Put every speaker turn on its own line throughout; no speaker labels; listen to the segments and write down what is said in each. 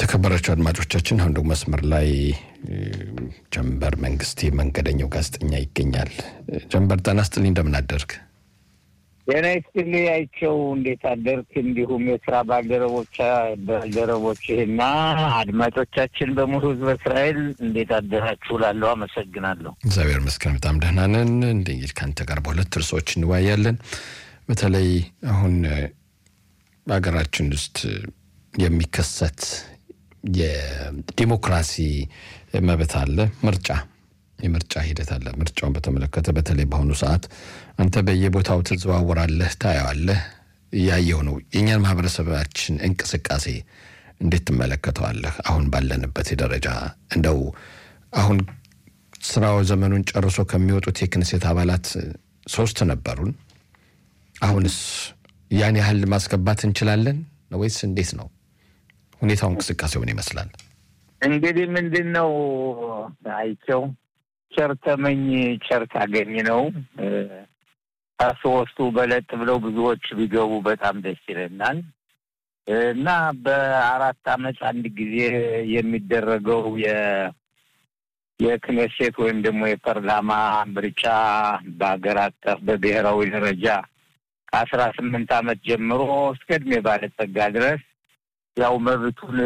የተከበራቸው አድማጮቻችን አሁን ደግሞ መስመር ላይ ጀንበር መንግስቴ መንገደኛው ጋዜጠኛ ይገኛል። ጀንበር ጤና ይስጥልኝ፣ እንደምን አደርግ?
ጤና ይስጥልኝ አይቸው፣ እንዴት አደርክ? እንዲሁም የስራ ባልደረቦች ባልደረቦችህና አድማጮቻችን በሙሉ ህዝበ እስራኤል እንዴት አደራችሁ? ላለው አመሰግናለሁ።
እግዚአብሔር ይመስገን በጣም ደህና ነን። እንግዲህ ከአንተ ጋር በሁለት ርዕሶች እንወያያለን። በተለይ አሁን በሀገራችን ውስጥ የሚከሰት የዲሞክራሲ መብት አለ። ምርጫ የምርጫ ሂደት አለ። ምርጫውን በተመለከተ በተለይ በአሁኑ ሰዓት አንተ በየቦታው ትዘዋወራለህ፣ ታየዋለህ፣ እያየው ነው። የእኛን ማህበረሰባችን እንቅስቃሴ እንዴት ትመለከተዋለህ? አሁን ባለንበት ደረጃ እንደው አሁን ስራው ዘመኑን ጨርሶ ከሚወጡት የክንሴት አባላት ሶስት ነበሩን። አሁንስ ያን ያህል ማስገባት እንችላለን ወይስ እንዴት ነው ሁኔታው? እንቅስቃሴው ምን ይመስላል?
እንግዲህ ምንድን ነው አይቸው ቸር ተመኝ ቸር ታገኝ ነው። ከሶስቱ በለጥ ብለው ብዙዎች ቢገቡ በጣም ደስ ይለናል እና በአራት አመት አንድ ጊዜ የሚደረገው የ የክኔሴት ወይም ደግሞ የፓርላማ ምርጫ በሀገር አቀፍ በብሔራዊ ደረጃ ከአስራ ስምንት አመት ጀምሮ እስከ እድሜ ባለጸጋ ድረስ ያው መብቱን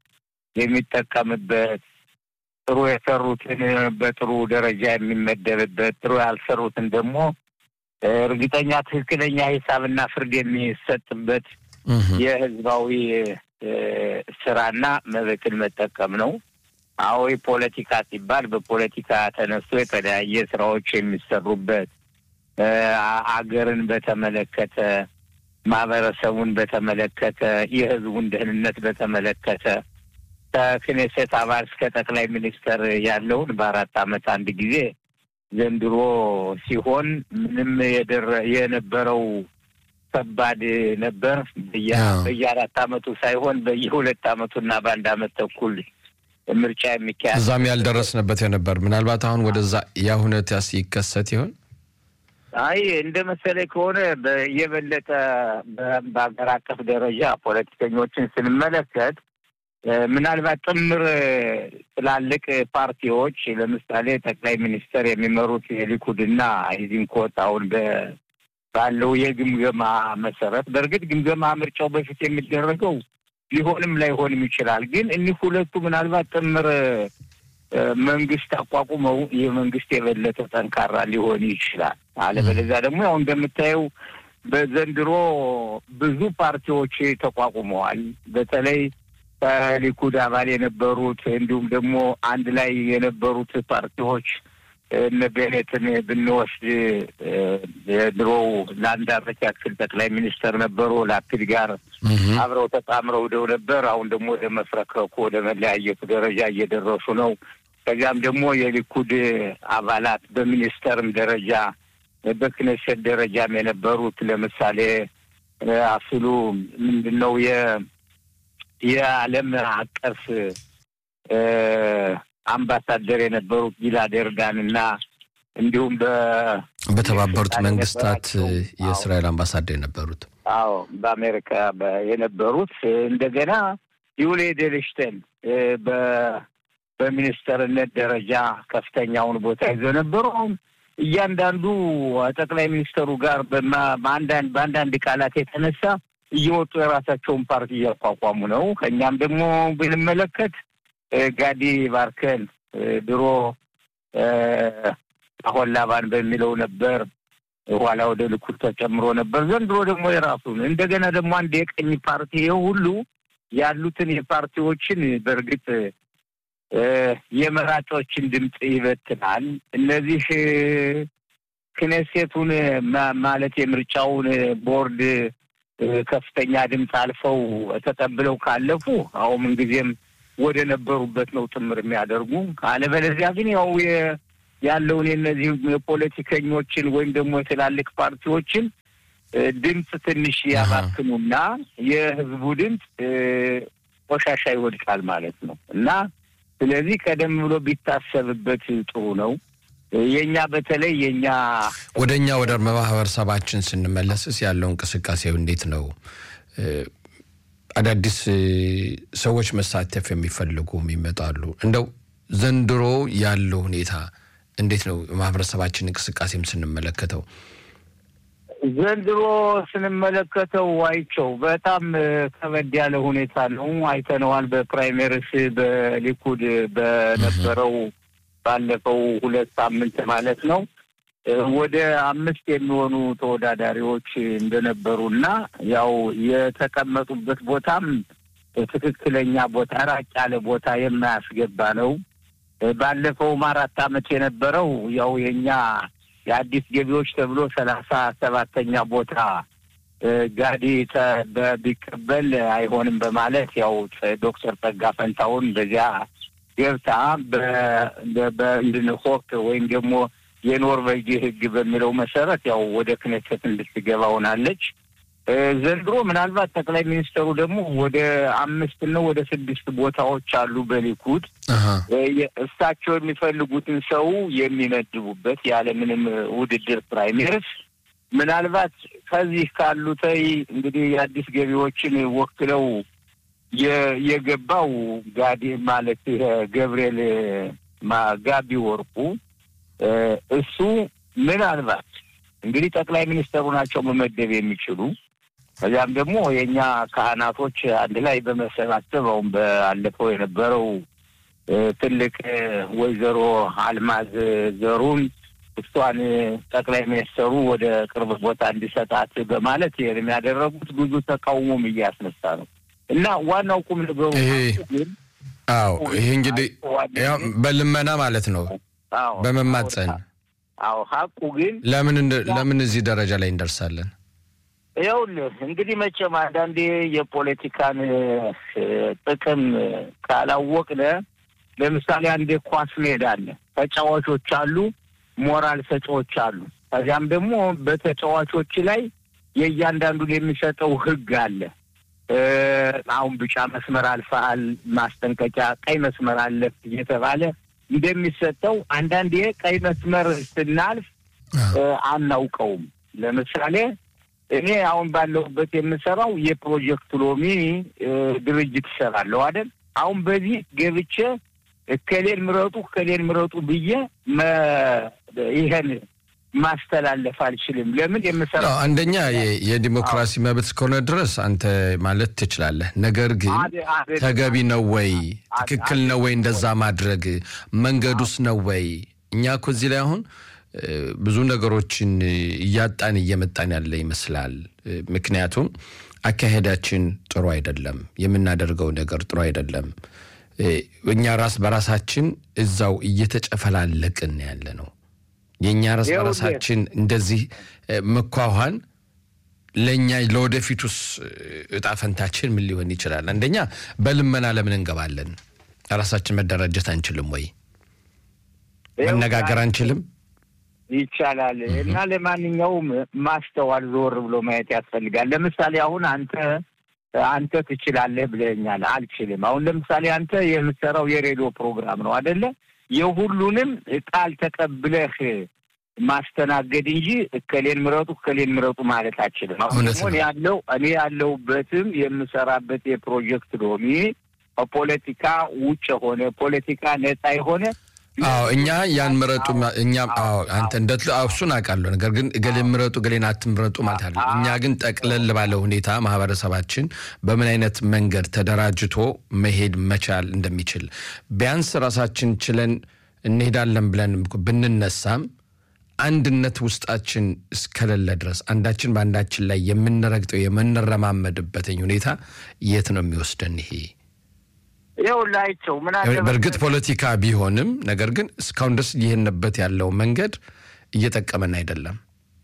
የሚጠቀምበት ጥሩ የሰሩትን በጥሩ ደረጃ የሚመደብበት ጥሩ ያልሰሩትን ደግሞ እርግጠኛ ትክክለኛ ሂሳብና ፍርድ የሚሰጥበት የህዝባዊ ስራና መብትን መጠቀም ነው። አዎ ፖለቲካ ሲባል በፖለቲካ ተነስቶ የተለያየ ስራዎች የሚሰሩበት አገርን በተመለከተ ማህበረሰቡን በተመለከተ የህዝቡን ደህንነት በተመለከተ ከክኔሴት አባል እስከ ጠቅላይ ሚኒስተር ያለውን በአራት አመት አንድ ጊዜ ዘንድሮ ሲሆን ምንም የደረ የነበረው ከባድ ነበር። በየአራት አመቱ ሳይሆን በየሁለት አመቱና በአንድ አመት ተኩል ምርጫ የሚካሄድ
እዛም ያልደረስንበት የነበር ምናልባት አሁን ወደዛ ያ ሁኔታ ሲከሰት ይሆን?
አይ እንደ መሰለኝ ከሆነ የበለጠ በሀገር አቀፍ ደረጃ ፖለቲከኞችን ስንመለከት ምናልባት ጥምር ትላልቅ ፓርቲዎች ለምሳሌ ጠቅላይ ሚኒስተር የሚመሩት የሊኩድና ኢዚንኮት አሁን ባለው የግምገማ መሰረት በእርግጥ ግምገማ ምርጫው በፊት የሚደረገው ሊሆንም ላይሆንም ይችላል። ግን እኒህ ሁለቱ ምናልባት ጥምር መንግስት አቋቁመው ይህ መንግስት የበለጠ ጠንካራ ሊሆን ይችላል። አለበለዚያ ደግሞ ያው እንደምታየው በዘንድሮ ብዙ ፓርቲዎች ተቋቁመዋል። በተለይ ከሊኩድ አባል የነበሩት እንዲሁም ደግሞ አንድ ላይ የነበሩት ፓርቲዎች እነ ቤኔትን ብንወስድ የድሮው ለአንድ አመት ያክል ጠቅላይ ሚኒስተር ነበሩ። ላፒድ ጋር አብረው ተጣምረው ሄደው ነበር። አሁን ደግሞ ወደ መፍረከኩ ወደ መለያየቱ ደረጃ እየደረሱ ነው። ከዚያም ደግሞ የሊኩድ አባላት በሚኒስተርም ደረጃ በክነሴት ደረጃም የነበሩት ለምሳሌ አስሉ ምንድን ነው የዓለም አቀፍ አምባሳደር የነበሩት ጊላድ ኤርዳን እና እንዲሁም
በተባበሩት መንግስታት የእስራኤል አምባሳደር የነበሩት
አዎ በአሜሪካ የነበሩት እንደገና ዩሊ ኤድልሽተን በሚኒስተርነት ደረጃ ከፍተኛውን ቦታ ይዘው ነበሩ። አሁን እያንዳንዱ ጠቅላይ ሚኒስተሩ ጋር በአንዳንድ በአንዳንድ ቃላት የተነሳ እየወጡ የራሳቸውን ፓርቲ እያቋቋሙ ነው። ከእኛም ደግሞ ብንመለከት ጋዲ ባርከን ድሮ አሁን ላባን በሚለው ነበር፣ ኋላ ወደ ልኩድ ተጨምሮ ነበር። ዘንድሮ ደግሞ የራሱን እንደገና ደግሞ አንድ የቀኝ ፓርቲ ይኸው ሁሉ ያሉትን የፓርቲዎችን በእርግጥ የመራጮችን ድምፅ ይበትናል። እነዚህ ክኔሴቱን ማለት የምርጫውን ቦርድ ከፍተኛ ድምፅ አልፈው ተቀብለው ካለፉ አሁን ምንጊዜም ወደ ነበሩበት ነው ጥምር የሚያደርጉ። አለበለዚያ ግን ያው ያለውን የነዚህ የፖለቲከኞችን ወይም ደግሞ የትላልቅ ፓርቲዎችን ድምፅ ትንሽ ያባክኑና የህዝቡ ድምፅ ቆሻሻ ይወድቃል ማለት ነው እና ስለዚህ ቀደም ብሎ ቢታሰብበት ጥሩ ነው። የእኛ በተለይ የእኛ
ወደ እኛ ወደ ማህበረሰባችን ስንመለስስ ያለው እንቅስቃሴው እንዴት ነው? አዳዲስ ሰዎች መሳተፍ የሚፈልጉ ይመጣሉ። እንደው ዘንድሮ ያለው ሁኔታ እንዴት ነው? ማህበረሰባችን እንቅስቃሴም ስንመለከተው
ዘንድሮ ስንመለከተው አይቸው በጣም ከበድ ያለ ሁኔታ ነው። አይተነዋል። በፕራይሜሪስ በሊኩድ በነበረው ባለፈው ሁለት ሳምንት ማለት ነው ወደ አምስት የሚሆኑ ተወዳዳሪዎች እንደነበሩ እና ያው የተቀመጡበት ቦታም ትክክለኛ ቦታ ራቅ ያለ ቦታ የማያስገባ ነው። ባለፈውም አራት ዓመት የነበረው ያው የኛ የአዲስ ገቢዎች ተብሎ ሰላሳ ሰባተኛ ቦታ ጋዲ ቢቀበል አይሆንም በማለት ያው ዶክተር ጸጋ ፈንታውን በዚያ ገብታ በእንድንሆክ ወይም ደግሞ የኖርዌጅ ሕግ በሚለው መሰረት ያው ወደ ክነሰት እንድትገባ ሆናለች። ዘንድሮ ምናልባት ጠቅላይ ሚኒስትሩ ደግሞ ወደ አምስት ነው ወደ ስድስት ቦታዎች አሉ በሊኩድ እሳቸው የሚፈልጉትን ሰው የሚመድቡበት ያለምንም ውድድር ፕራይሜርስ ምናልባት ከዚህ ካሉተይ እንግዲህ የአዲስ ገቢዎችን ወክለው የገባው ጋዲ ማለት ገብርኤል ጋቢ ወርቁ እሱ ምናልባት እንግዲህ ጠቅላይ ሚኒስትሩ ናቸው መመደብ የሚችሉ ከዚያም ደግሞ የእኛ ካህናቶች አንድ ላይ በመሰባሰብ አሁን ባለፈው የነበረው ትልቅ ወይዘሮ አልማዝ ዘሩን እሷን ጠቅላይ ሚኒስትሩ ወደ ቅርብ ቦታ እንዲሰጣት በማለት ይህን የሚያደረጉት ብዙ ተቃውሞም እያስነሳ ነው እና ዋናው ቁም ነገሩ ግን
አዎ ይሄ እንግዲህ በልመና ማለት ነው በመማፀን
አዎ ሀቁ ግን
ለምን ለምን እዚህ ደረጃ ላይ እንደርሳለን?
ይኸውልህ እንግዲህ መቼም አንዳንዴ የፖለቲካን ጥቅም ካላወቅነ ለምሳሌ አንድ ኳስ ሜዳ አለ፣ ተጫዋቾች አሉ፣ ሞራል ሰጪዎች አሉ። ከዚያም ደግሞ በተጫዋቾች ላይ የእያንዳንዱን የሚሰጠው ሕግ አለ። አሁን ቢጫ መስመር አልፈሃል፣ ማስጠንቀቂያ፣ ቀይ መስመር አለፍ እየተባለ እንደሚሰጠው አንዳንዴ ቀይ መስመር ስናልፍ አናውቀውም። ለምሳሌ እኔ አሁን ባለሁበት የምሰራው የፕሮጀክት ሎሚ ድርጅት እሰራለሁ አይደል? አሁን በዚህ ገብቼ እከሌን ምረጡ እከሌን ምረጡ ብዬ ይሄን ማስተላለፍ አልችልም። ለምን የምሰራው
አንደኛ የዲሞክራሲ መብት እስከሆነ ድረስ አንተ ማለት ትችላለህ። ነገር ግን ተገቢ ነው ወይ ትክክል ነው ወይ እንደዛ ማድረግ መንገዱስ ነው ወይ? እኛ እኮ እዚህ ላይ አሁን ብዙ ነገሮችን እያጣን እየመጣን ያለ ይመስላል። ምክንያቱም አካሄዳችን ጥሩ አይደለም፣ የምናደርገው ነገር ጥሩ አይደለም። እኛ ራስ በራሳችን እዛው እየተጨፈላለቅን ያለ ነው። የእኛ ራስ በራሳችን እንደዚህ መኳኋን ለእኛ ለወደፊቱስ እጣ ፈንታችን ምን ሊሆን ይችላል? አንደኛ በልመና ለምን እንገባለን? ራሳችን መደራጀት አንችልም ወይ? መነጋገር አንችልም?
ይቻላል። እና ለማንኛውም ማስተዋል ዞር ብሎ ማየት ያስፈልጋል። ለምሳሌ አሁን አንተ አንተ ትችላለህ ብለኛል፣ አልችልም። አሁን ለምሳሌ አንተ የምትሰራው የሬዲዮ ፕሮግራም ነው አደለ? የሁሉንም ቃል ተቀብለህ ማስተናገድ እንጂ እከሌን ምረጡ እከሌን ምረጡ ማለት አችልም። አሁን ደግሞ ያለው እኔ ያለሁበትም የምሰራበት የፕሮጀክት ሎሚ ፖለቲካ ውጭ የሆነ ፖለቲካ ነጻ የሆነ
አዎ እኛ ያን ምረጡ እኛም አዎ አንተ እንደ እሱን አውቃለሁ። ነገር ግን እገሌን ምረጡ እገሌን አትምረጡ ማለት አለ። እኛ ግን ጠቅለል ባለ ሁኔታ ማህበረሰባችን በምን አይነት መንገድ ተደራጅቶ መሄድ መቻል እንደሚችል ቢያንስ ራሳችን ችለን እንሄዳለን ብለን ብንነሳም አንድነት ውስጣችን እስከሌለ ድረስ አንዳችን በአንዳችን ላይ የምንረግጠው የምንረማመድበትኝ ሁኔታ የት ነው የሚወስደን ይሄ?
ይኸውላቸው ምን
በእርግጥ ፖለቲካ ቢሆንም ነገር ግን እስካሁን ድረስ ይህንበት ያለው መንገድ እየጠቀመን አይደለም።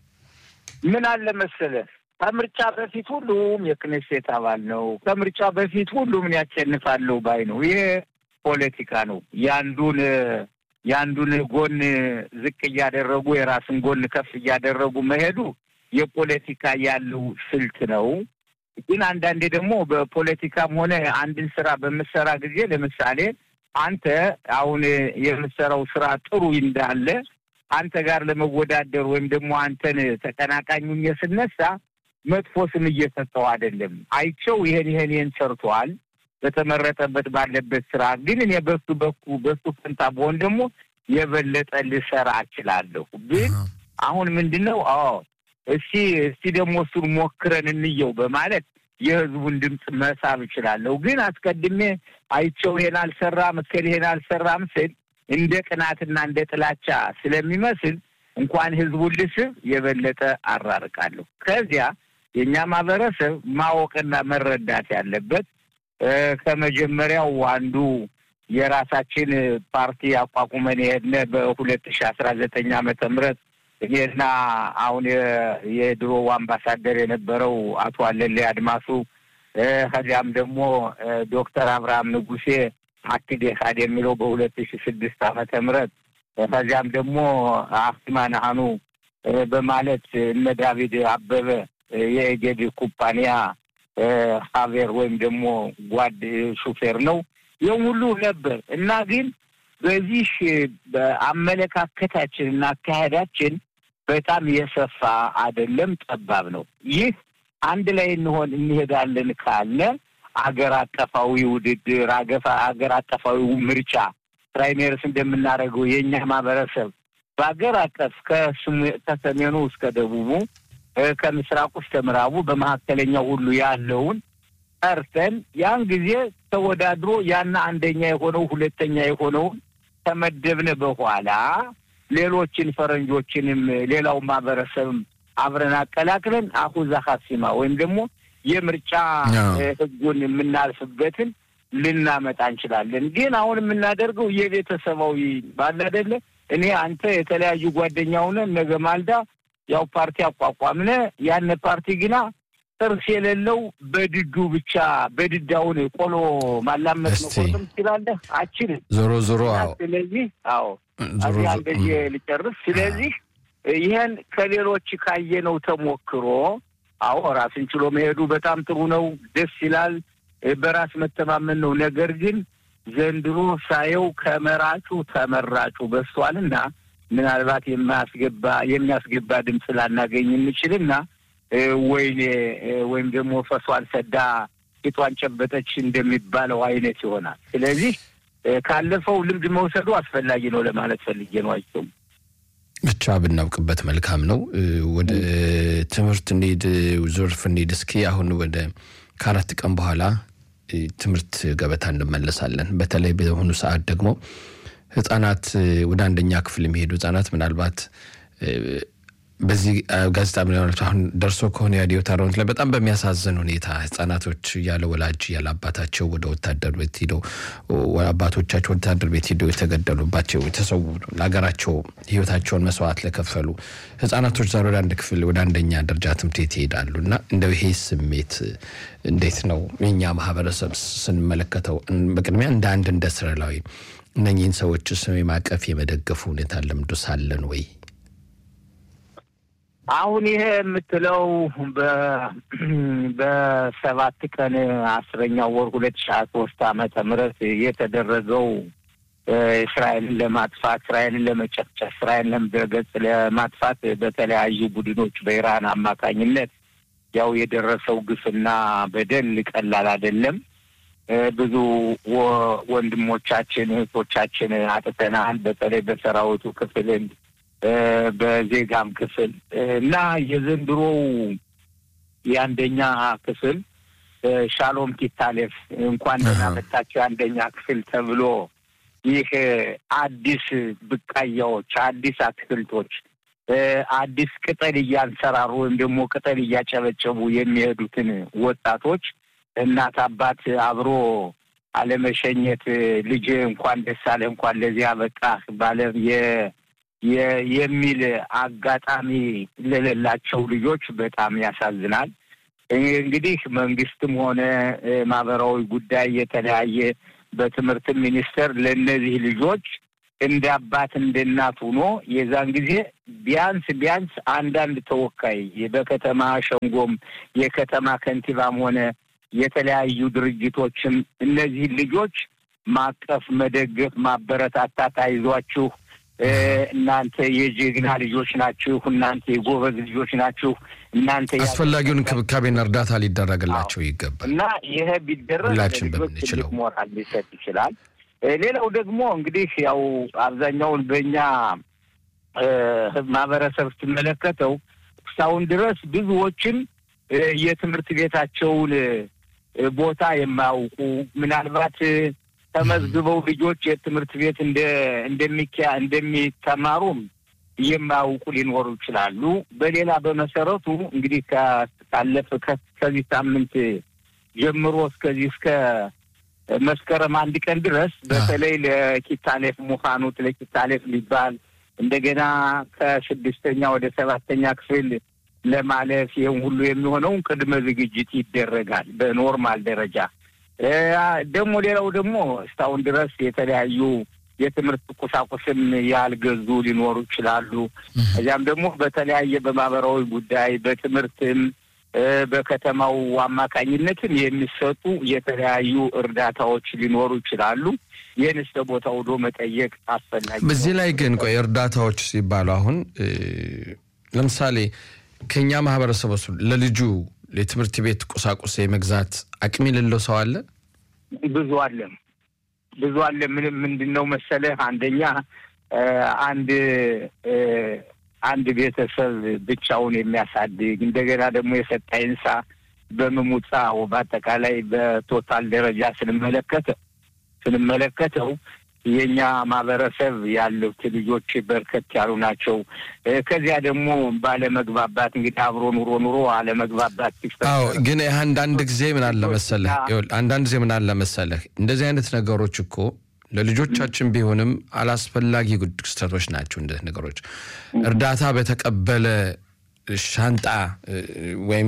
ምን አለ መሰለህ ከምርጫ በፊት ሁሉም የክኔሴት አባል ነው። ከምርጫ በፊት ሁሉም ያሸንፋለሁ ባይ ነው። ይሄ ፖለቲካ ነው። የአንዱን የአንዱን ጎን ዝቅ እያደረጉ የራስን ጎን ከፍ እያደረጉ መሄዱ የፖለቲካ ያለው ስልት ነው። ግን አንዳንዴ ደግሞ በፖለቲካም ሆነ አንድን ስራ በምሰራ ጊዜ ለምሳሌ አንተ አሁን የምሰራው ስራ ጥሩ እንዳለ አንተ ጋር ለመወዳደር ወይም ደግሞ አንተን ተቀናቃኙኝ ስነሳ መጥፎ ስም እየሰጠው አይደለም። አይቸው ይሄን ይሄን ይሄን ሰርቷል በተመረጠበት ባለበት ስራ ግን እኔ በሱ በኩ በሱ ፈንታ በሆን ደግሞ የበለጠ ልሰራ እችላለሁ። ግን አሁን ምንድን ነው አዎ እስቲ እስቲ ደግሞ እሱን ሞክረን እንየው በማለት የህዝቡን ድምፅ መሳብ እችላለሁ። ግን አስቀድሜ አይቸው ይሄን አልሰራም እከል ይሄን አልሰራም ስል እንደ ቅናትና እንደ ጥላቻ ስለሚመስል እንኳን ህዝቡን ልስብ የበለጠ አራርቃለሁ። ከዚያ የእኛ ማህበረሰብ ማወቅና መረዳት ያለበት ከመጀመሪያው አንዱ የራሳችን ፓርቲ አቋቁመን የሄድነ በሁለት ሺ አስራ ዘጠኝ ዓመተ ምህረት እኔና አሁን የድሮው አምባሳደር የነበረው አቶ አለሌ አድማሱ ከዚያም ደግሞ ዶክተር አብርሃም ንጉሴ አክድ ካድ የሚለው በሁለት ሺ ስድስት ዓመተ ምህረት ከዚያም ደግሞ አፍቲማ ናሃኑ በማለት እነ ዳዊድ አበበ የኤጌድ ኩባንያ ሀቬር ወይም ደግሞ ጓድ ሹፌር ነው። ይህም ሁሉ ነበር እና ግን በዚህ በአመለካከታችን እና አካሄዳችን በጣም የሰፋ አይደለም፣ ጠባብ ነው። ይህ አንድ ላይ እንሆን እንሄዳለን ካለ አገር አቀፋዊ ውድድር አገር አቀፋዊ ምርጫ ፕራይሜርስ እንደምናደርገው የእኛ ማህበረሰብ በአገር አቀፍ ከሰሜኑ እስከ ደቡቡ ከምስራቁ እስከ ምዕራቡ በመካከለኛው ሁሉ ያለውን ጠርተን ያን ጊዜ ተወዳድሮ ያና አንደኛ የሆነው ሁለተኛ የሆነውን ከመደብነ በኋላ ሌሎችን ፈረንጆችንም ሌላው ማህበረሰብም አብረን አቀላቅለን አሁዛ ሀሲማ ወይም ደግሞ የምርጫ ህጉን የምናልፍበትን ልናመጣ እንችላለን። ግን አሁን የምናደርገው የቤተሰባዊ ባለ አይደለ እኔ አንተ የተለያዩ ጓደኛ ሆነን ነገ ማልዳ ያው ፓርቲ አቋቋምነ ያነ ፓርቲ ግና ጥርስ የሌለው በድዱ ብቻ በድዳውን ቆሎ ማላመጥ መቆርጥም ትችላለህ አችልም።
ዞሮ ዞሮ
ስለዚህ አዎ እዚህ እንደዚህ ልጨርስ። ስለዚህ ይህን ከሌሎች ካየነው ተሞክሮ አዎ ራስን ችሎ መሄዱ በጣም ጥሩ ነው፣ ደስ ይላል፣ በራስ መተማመን ነው። ነገር ግን ዘንድሮ ሳየው ከመራጩ ተመራጩ በዝቷልና ምናልባት የማያስገባ የሚያስገባ ድምፅ ላናገኝ እንችልና ወይኔ ወይም ደግሞ ፈሷን ሰዳ ፊቷን ጨበጠች እንደሚባለው አይነት ይሆናል። ስለዚህ ካለፈው ልምድ መውሰዱ አስፈላጊ ነው ለማለት ፈልጌ ነው። አይቸውም
ብቻ ብናውቅበት መልካም ነው። ወደ ትምህርት እንሂድ፣ ዞርፍ እንሂድ። እስኪ አሁን ወደ ከአራት ቀን በኋላ ትምህርት ገበታ እንመለሳለን። በተለይ በአሁኑ ሰዓት ደግሞ ህጻናት ወደ አንደኛ ክፍል የሚሄዱ ህጻናት ምናልባት በዚህ ጋዜጣ ምናልባት አሁን ደርሶ ከሆነ የአዲዮ ታሮንት ላይ በጣም በሚያሳዝን ሁኔታ ህጻናቶች ያለ ወላጅ ያለ አባታቸው ወደ ወታደር ቤት ሄደው አባቶቻቸው ወታደር ቤት ሄደው የተገደሉባቸው የተሰዉ ለሀገራቸው ህይወታቸውን መስዋዕት ለከፈሉ ህጻናቶች ዛሬ ወደ አንድ ክፍል ወደ አንደኛ ደረጃ ትምህርት ቤት ይሄዳሉ እና እንደው ይሄ ስሜት እንዴት ነው የኛ ማህበረሰብ ስንመለከተው በቅድሚያ እንደ አንድ እንደ እስራኤላዊ እነኚህን ሰዎች ስም የማቀፍ የመደገፉ ሁኔታ ለምዶ ሳለን ወይ
አሁን ይሄ የምትለው በሰባት ቀን አስረኛው ወር ሁለት ሺህ ሀያ ሶስት ዓመተ ምህረት የተደረገው እስራኤልን ለማጥፋት እስራኤልን ለመጨፍጨፍ እስራኤልን ለምድረገጽ ለማጥፋት በተለያዩ ቡድኖች በኢራን አማካኝነት ያው የደረሰው ግፍና በደል ቀላል አይደለም። ብዙ ወንድሞቻችን እህቶቻችን አጥተናል። በተለይ በሰራዊቱ ክፍልን በዜጋም ክፍል እና የዘንድሮው የአንደኛ ክፍል ሻሎም ኪታሌፍ እንኳን ደህና መጣችሁ የአንደኛ ክፍል ተብሎ ይህ አዲስ ብቃያዎች፣ አዲስ አትክልቶች፣ አዲስ ቅጠል እያንሰራሩ ወይም ደግሞ ቅጠል እያጨበጨቡ የሚሄዱትን ወጣቶች እናት አባት አብሮ አለመሸኘት ልጅ እንኳን ደስ አለህ እንኳን ለዚያ በቃህ ባለ የሚል አጋጣሚ ለሌላቸው ልጆች በጣም ያሳዝናል። እንግዲህ መንግስትም ሆነ ማህበራዊ ጉዳይ የተለያየ በትምህርት ሚኒስቴር ለእነዚህ ልጆች እንደ አባት እንደ እናት ሆኖ የዛን ጊዜ ቢያንስ ቢያንስ አንዳንድ ተወካይ በከተማ ሸንጎም የከተማ ከንቲባም ሆነ የተለያዩ ድርጅቶችም እነዚህን ልጆች ማቀፍ፣ መደገፍ፣ ማበረታታት አይዟችሁ እናንተ የጀግና ልጆች ናችሁ፣ እናንተ የጎበዝ ልጆች ናችሁ፣ እናንተ
አስፈላጊውን እንክብካቤና እርዳታ ሊደረግላቸው ይገባል
እና ይሄ ቢደረግ
ሁላችን
ለልጆች
በምንችለው
ትልቅ ሞራል ሊሰጥ ይችላል። ሌላው ደግሞ እንግዲህ ያው አብዛኛውን በእኛ ማህበረሰብ ስትመለከተው እስካሁን ድረስ ብዙዎችን የትምህርት ቤታቸውን ቦታ የማያውቁ ምናልባት ተመዝግበው ልጆች የትምህርት ቤት እንደ እንደሚኪያ እንደሚተማሩም የማያውቁ ሊኖሩ ይችላሉ። በሌላ በመሰረቱ እንግዲህ ካለፈ ከዚህ ሳምንት ጀምሮ እስከዚህ እስከ መስከረም አንድ ቀን ድረስ በተለይ ለኪታሌፍ ሙኻኑት ለኪታሌፍ ሊባል እንደገና ከስድስተኛ ወደ ሰባተኛ ክፍል ለማለፍ ይህም ሁሉ የሚሆነውን ቅድመ ዝግጅት ይደረጋል በኖርማል ደረጃ። ደግሞ ሌላው ደግሞ እስካሁን ድረስ የተለያዩ የትምህርት ቁሳቁስም ያልገዙ ሊኖሩ ይችላሉ። እዚያም ደግሞ በተለያየ በማህበራዊ ጉዳይ በትምህርትም በከተማው አማካኝነትም የሚሰጡ የተለያዩ እርዳታዎች ሊኖሩ ይችላሉ። ይህን እስከ ቦታ ወዶ መጠየቅ አስፈላጊ።
በዚህ ላይ ግን ቆይ እርዳታዎች ሲባሉ አሁን ለምሳሌ ከኛ ማህበረሰብ ውስጥ ለልጁ የትምህርት ቤት ቁሳቁስ የመግዛት አቅም የሌለው ሰው አለ።
ብዙ አለ፣ ብዙ አለ። ምንም ምንድን ነው መሰለህ አንደኛ አንድ አንድ ቤተሰብ ብቻውን የሚያሳድግ እንደገና ደግሞ የሰጣ ይንሳ በምሙፃው በአጠቃላይ በቶታል ደረጃ ስንመለከተ ስንመለከተው የእኛ ማህበረሰብ ያሉት ልጆች በርከት ያሉ ናቸው። ከዚያ ደግሞ ባለመግባባት እንግዲህ አብሮ ኑሮ ኑሮ አለመግባባት
አዎ። ግን አንዳንድ ጊዜ ምን አለ መሰለህ፣ አንዳንድ ጊዜ ምን አለ መሰለህ እንደዚህ አይነት ነገሮች እኮ ለልጆቻችን ቢሆንም አላስፈላጊ ክስተቶች ናቸው። እንደዚህ ነገሮች እርዳታ በተቀበለ ሻንጣ ወይም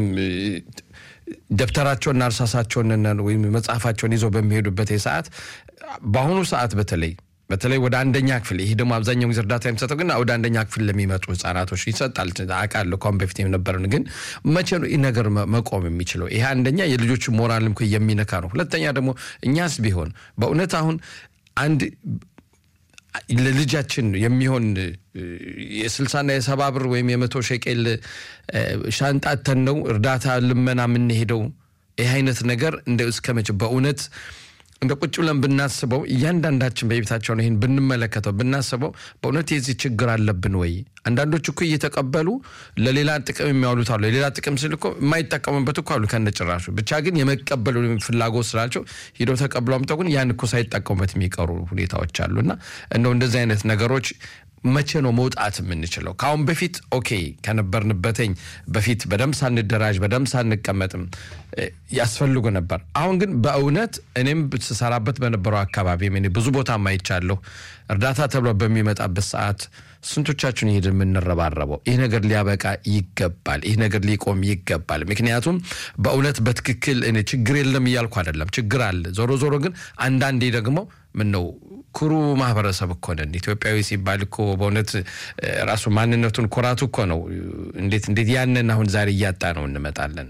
ደብተራቸውንና እርሳሳቸውን ወይም መጽሐፋቸውን ይዘው በሚሄዱበት ሰዓት በአሁኑ ሰዓት በተለይ በተለይ ወደ አንደኛ ክፍል ይሄ ደግሞ አብዛኛው ጊዜ እርዳታ የሚሰጠው ግን ወደ አንደኛ ክፍል ለሚመጡ ህጻናቶች ይሰጣል አውቃለሁ። ከአሁን በፊት የነበረን ግን መቼ ነው ይህ ነገር መቆም የሚችለው? ይሄ አንደኛ የልጆች ሞራልም የሚነካ ነው። ሁለተኛ ደግሞ እኛስ ቢሆን በእውነት አሁን አንድ ለልጃችን የሚሆን የስልሳና የሰባ ብር ወይም የመቶ ሸቄል ሻንጣተን ነው እርዳታ ልመና የምንሄደው። ይህ አይነት ነገር እንደ እስከ መቼ በእውነት እንደ ቁጭ ብለን ብናስበው እያንዳንዳችን በቤታቸውን ይህን ብንመለከተው ብናስበው በእውነት የዚህ ችግር አለብን ወይ? አንዳንዶች እኮ እየተቀበሉ ለሌላ ጥቅም የሚያውሉት አሉ። የሌላ ጥቅም ስል እኮ የማይጠቀሙበት እኮ አሉ ከነጭራሹ። ብቻ ግን የመቀበሉ ፍላጎት ስላቸው ሂደው ተቀብሎ አምጠው ግን ያን እኮ ሳይጠቀሙበት የሚቀሩ ሁኔታዎች አሉ እና እንደው እንደዚህ አይነት ነገሮች መቼ ነው መውጣት የምንችለው? ከአሁን በፊት ኦኬ ከነበርንበትኝ በፊት በደንብ ሳንደራጅ በደንብ ሳንቀመጥም ያስፈልጉ ነበር። አሁን ግን በእውነት እኔም ስሰራበት በነበረው አካባቢ እኔ ብዙ ቦታ ማይቻለሁ። እርዳታ ተብሎ በሚመጣበት ሰዓት ስንቶቻችን ይሄድ የምንረባረበው? ይህ ነገር ሊያበቃ ይገባል። ይህ ነገር ሊቆም ይገባል። ምክንያቱም በእውነት በትክክል እኔ ችግር የለም እያልኩ አይደለም፣ ችግር አለ። ዞሮ ዞሮ ግን አንዳንዴ ደግሞ ምን ነው ኩሩ ማህበረሰብ እኮ ነን። ኢትዮጵያዊ ሲባል እኮ በእውነት ራሱ ማንነቱን ኩራቱ እኮ ነው። እንዴት እንዴት ያንን አሁን ዛሬ እያጣ ነው እንመጣለን።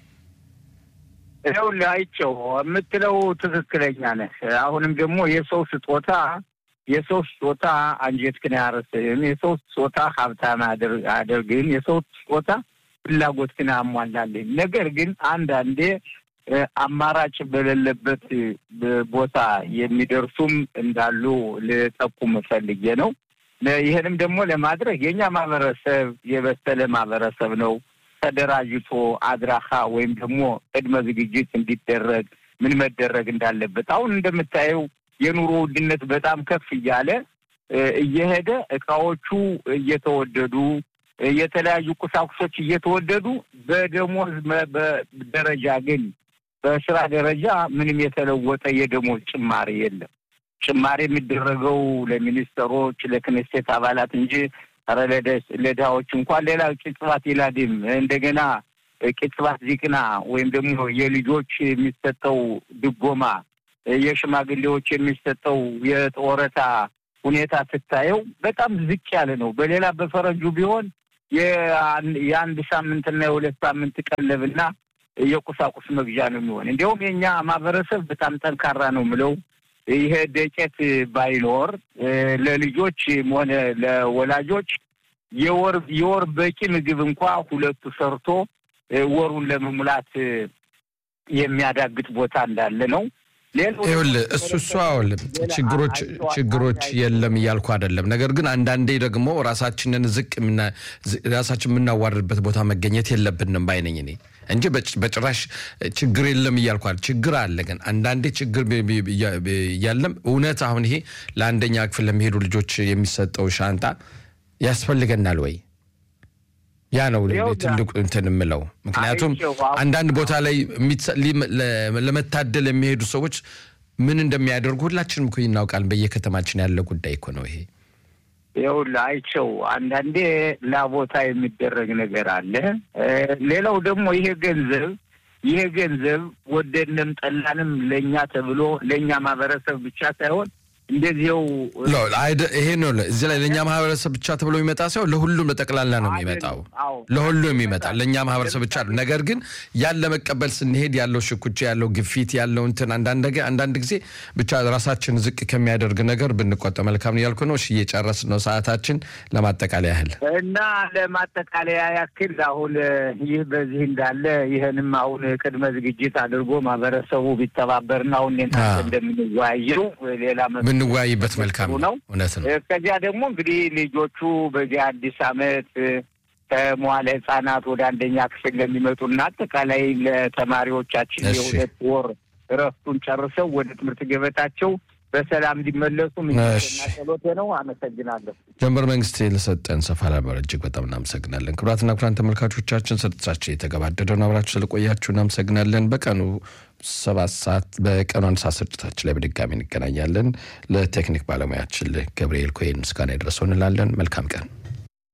ይኸውልህ አይቼው የምትለው ትክክለኛ ነህ። አሁንም ደግሞ የሰው ስጦታ የሰው ስጦታ አንጀትህን አያርስህም። የሰው ስጦታ ሀብታም አያደርግህም። የሰው ስጦታ ፍላጎትህን አያሟላልህም። ነገር ግን አንዳንዴ አማራጭ በሌለበት ቦታ የሚደርሱም እንዳሉ ልጠቁም ፈልጌ ነው። ይህንም ደግሞ ለማድረግ የእኛ ማህበረሰብ የበሰለ ማህበረሰብ ነው። ተደራጅቶ አድራሻ ወይም ደግሞ ቅድመ ዝግጅት እንዲደረግ ምን መደረግ እንዳለበት አሁን እንደምታየው የኑሮ ውድነት በጣም ከፍ እያለ እየሄደ እቃዎቹ እየተወደዱ የተለያዩ ቁሳቁሶች እየተወደዱ በደሞዝ ደረጃ ግን በስራ ደረጃ ምንም የተለወጠ የደሞዝ ጭማሪ የለም። ጭማሪ የሚደረገው ለሚኒስትሮች፣ ለክኔሴት አባላት እንጂ ኧረ ለድሃዎች እንኳን ሌላ ቅጽባት ይላድም እንደገና ቅጽባት ዚቅና ወይም ደግሞ የልጆች የሚሰጠው ድጎማ፣ የሽማግሌዎች የሚሰጠው የጦረታ ሁኔታ ስታየው በጣም ዝቅ ያለ ነው። በሌላ በፈረንጁ ቢሆን የአንድ ሳምንትና የሁለት ሳምንት ቀለብና የቁሳቁስ መግዣ ነው የሚሆን። እንዲያውም የእኛ ማህበረሰብ በጣም ጠንካራ ነው ምለው ይሄ ደጨት ባይኖር ለልጆች ሆነ ለወላጆች የወር የወር በቂ ምግብ እንኳ ሁለቱ ሰርቶ ወሩን ለመሙላት የሚያዳግጥ ቦታ እንዳለ ነው።
ይኸውልህ እሱ እሱ አውል ችግሮች ችግሮች የለም እያልኩ አይደለም። ነገር ግን አንዳንዴ ደግሞ ራሳችንን ዝቅ ራሳችን የምናዋርድበት ቦታ መገኘት የለብንም ባይነኝ እኔ እንጂ በጭራሽ ችግር የለም እያልኳል። ችግር አለ። ግን አንዳንዴ ችግር እያለም እውነት አሁን ይሄ ለአንደኛ ክፍል ለሚሄዱ ልጆች የሚሰጠው ሻንጣ ያስፈልገናል ወይ? ያ ነው ትልቁ እንትን የምለው። ምክንያቱም አንዳንድ ቦታ ላይ ለመታደል የሚሄዱ ሰዎች ምን እንደሚያደርጉ ሁላችንም እኮ እናውቃለን። በየከተማችን ያለ ጉዳይ እኮ ነው ይሄ።
ይኸውልህ አይቸው አንዳንዴ ላቦታ የሚደረግ ነገር አለ። ሌላው ደግሞ ይሄ ገንዘብ ይሄ ገንዘብ ወደንም ጠላንም ለእኛ ተብሎ ለእኛ ማህበረሰብ ብቻ ሳይሆን እንደዚው
ይሄ ነው። እዚህ ላይ ለእኛ ማህበረሰብ ብቻ ተብሎ የሚመጣ ሳይሆን ለሁሉም ለጠቅላላ ነው የሚመጣው። ለሁሉም የሚመጣ ለእኛ ማህበረሰብ ብቻ ነው። ነገር ግን ያን ለመቀበል ስንሄድ ያለው ሽኩቻ፣ ያለው ግፊት፣ ያለው እንትን አንዳንድ ጊዜ ብቻ ራሳችን ዝቅ ከሚያደርግ ነገር ብንቆጠብ መልካም ነው ያልኩ ነው። እሺ እየጨረስን ነው ሰዓታችን። ለማጠቃለያ ያህል
እና ለማጠቃለያ ያክል አሁን ይህ በዚህ እንዳለ ይህንም አሁን ቅድመ ዝግጅት አድርጎ ማህበረሰቡ ቢተባበርና አሁን እንደምንወያየው ሌላ
ብንወያይበት መልካም ነው። እውነት ነው።
ከዚያ ደግሞ እንግዲህ ልጆቹ በዚህ አዲስ ዓመት ከመዋለ ሕጻናት ወደ አንደኛ ክፍል ለሚመጡና አጠቃላይ ለተማሪዎቻችን የሁለት ወር እረፍቱን ጨርሰው ወደ ትምህርት ገበታቸው በሰላም እንዲመለሱ ምኞቴና ጸሎቴ ነው። አመሰግናለሁ።
ጀንበር መንግስት ለሰጠን ሰፋ ላበር እጅግ በጣም እናመሰግናለን። ክቡራትና ክቡራን ተመልካቾቻችን ስርጭታችን የተገባደደ ነው። አብራችሁ ስለቆያችሁ እናመሰግናለን። በቀኑ ሰባት ሰዓት በቀኑ አንድ ሰዓት ስርጭታችን ላይ በድጋሚ እንገናኛለን። ለቴክኒክ ባለሙያችን ገብርኤል ኮይን ምስጋና ይድረሰው እንላለን። መልካም ቀን